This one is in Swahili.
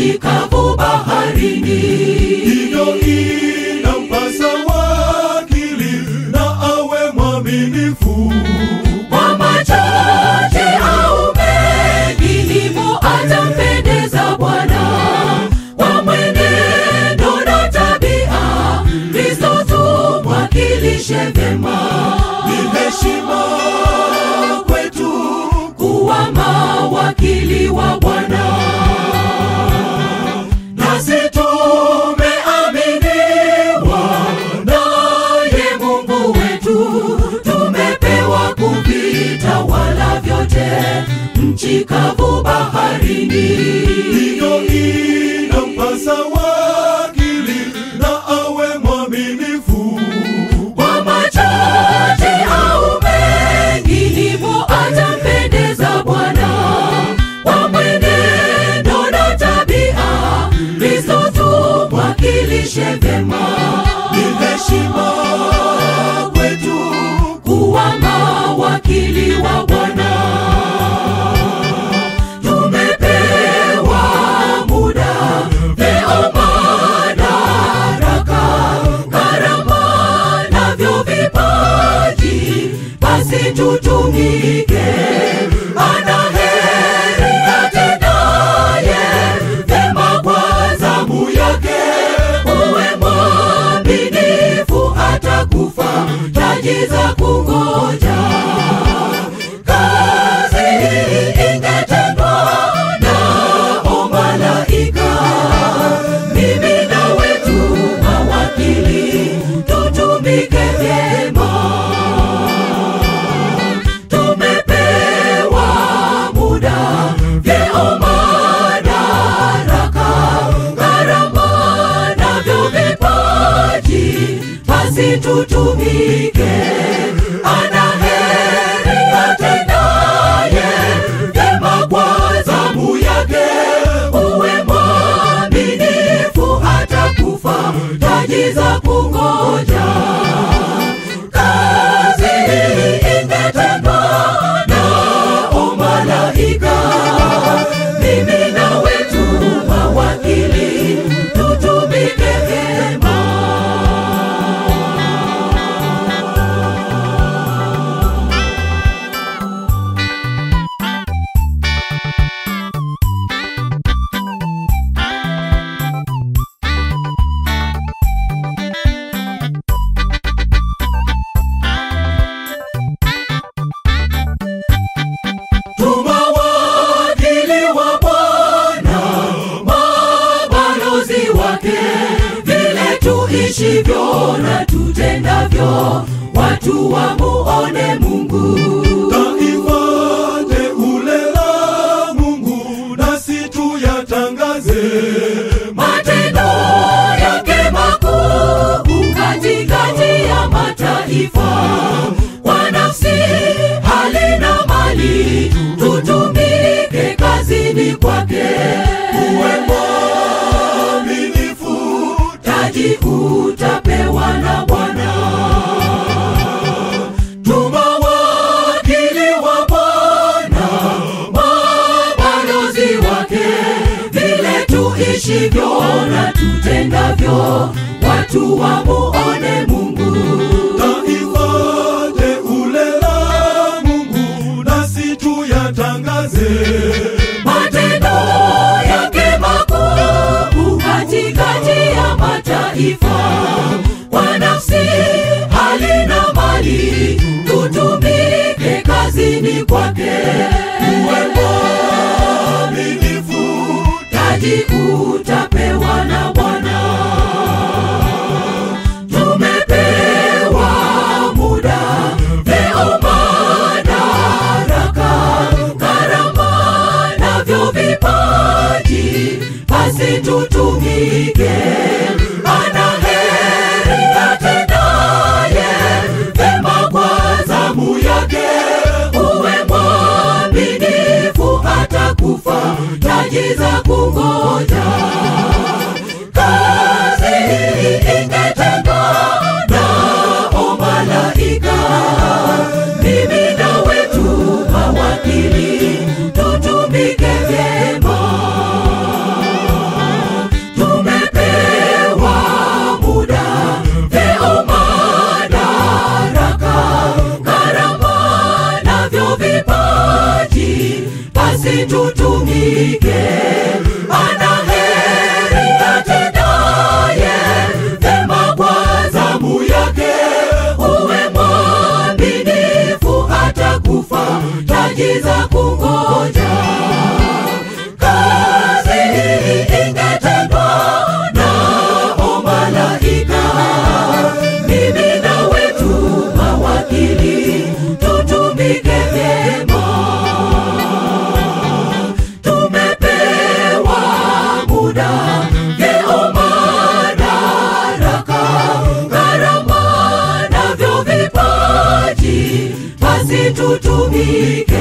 nchi kavu baharini. hivyo inampasa wakili na awe mwaminifu Kwa machache au mengi, ndipo atampendeza Bwana. Kwa mwenendo na tabia, Kristo tumwakilishe vyema. ni heshima kwetu kuwa mawakili wa Bwana. nasi tumeaminiwa Naye Mungu wetu, tumepewa kuvitawala vyote, nchi kavu baharini. hivyo inampasa wakili na awe mwaminifu Kwa machache au mengi, ndipo atampendeza Bwana. Kwa mwenendo na tabia, Kristo tumwakilishe vyema. ni heshima kwetu kuwa mawakili wa Bwana. Tumepewa muda, vyeo, madaraka, karama navyo vipaji, basi tutumike. Ana heri atendaye vyema kwa zamu yake, uwe mwaminifu hata kufa, taji za kungoja. Kazi hii ingetendwa nao malaika, mimi na wetu mawakili, tutumike vyema. Tumepewa muda, vyeo, madaraka, karama navyo vipaji, basi tutumike. Ana heri atendaye vyema kwa zamu yake, uwe mwaminifu hata kufa, taji za kungoja. Kazi hii ingetendwa nao malaika, mimi na wetu mawakili, tutumike vyema. tumawakili wa Bwana mabalozi wake, vile tuishivyo na tutendavyo, watu wamuone Mungu. taifa teule la Mungu, nasi tuyatangaze Matendo yake makuu katikati ya mataifa, kwa nafsi, hali na mali, tutumike kazini kwake. uwe mwaminifu, taji utapewa na Bwana. tumawakili wa Bwana mabalozi wake, vile tuishivyo na tutendavyo, watu wamuone Mungu. taifa teule la Mungu, nasi tuyatangaze Matendo yake makuu katikati ya mataifa, kwa nafsi, hali na mali, tutumike kazini kwake. uwe mwaminifu, taji utapewa na Bwana. Tumepewa muda, vyeo, madaraka, karama navyo vipaji, basi tutumike. Ana heri atendaye vyema kwa zamu yake, uwe mwaminifu hata kufa, taji za kungoja. ushuhuda, vyeo, madaraka, karama navyo vipaji, basi tutumike